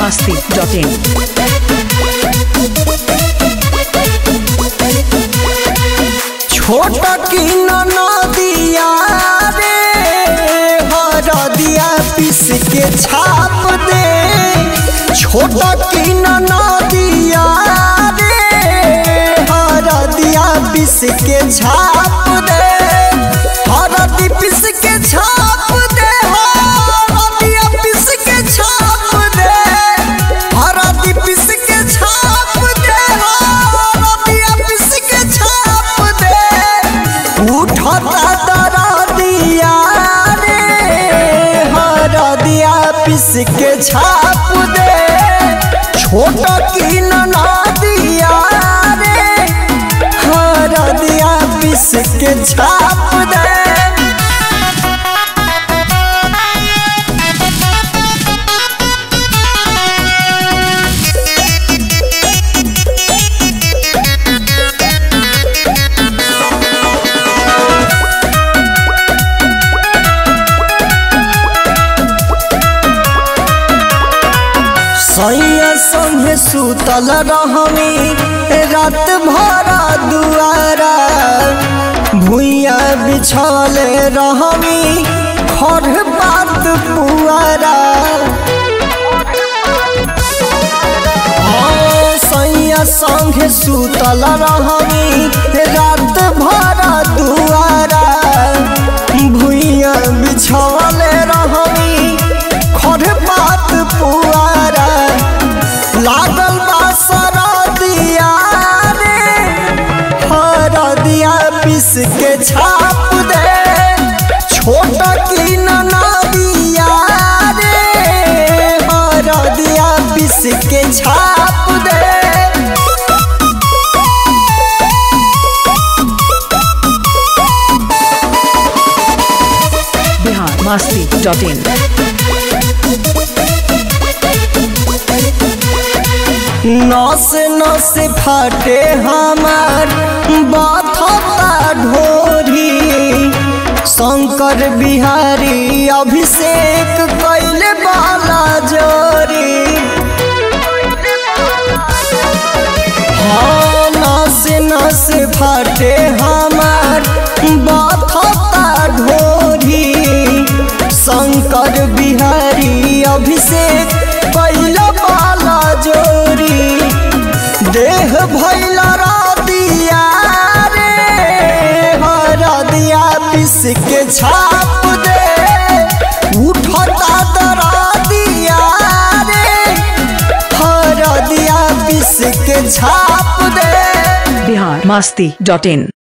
masti.in. छोट की नदिया रे हरदिया पीस के छाप दे छोट की नदिया रे हरदिया पीस के छाप दे हरदी पीस के छाप दे हरदिया पीस के छाप दे हरदी पीस के छाप दे हरदिया पीस के छाप दे उठता दरदिया रे हरदिया पीस के छाप दे छोट की नदिया रे हरदिया पीस के छाप दे सैया संगे सुतल रहमी रात भरा दुआरा भुइया बिछले रहमी खर बात पुआरा हाँ, सैया संगे सुतल रहमी रात भरा दुआरा भुइया बिछले रहमी खर बात पुआरा लागल बा सरदिया रे हरदिया पीस के छाप दे छोट की नदिया रे हरदिया पीस के छाप दे Bihar masti.in. नस नस फाटे हमार बाथता ढोरी शंकर बिहारी अभिषेक कैले बाला जोरी हाँ नस नस फाटे हमार बाथता ढोरी शंकर बिहारी अभिषेक कैला बाला जोरी देह भैल दिया रे हरदिया पीस के छाप दे उठता दरदिया रे हरदिया पीस के छाप दे Bihar masti.in.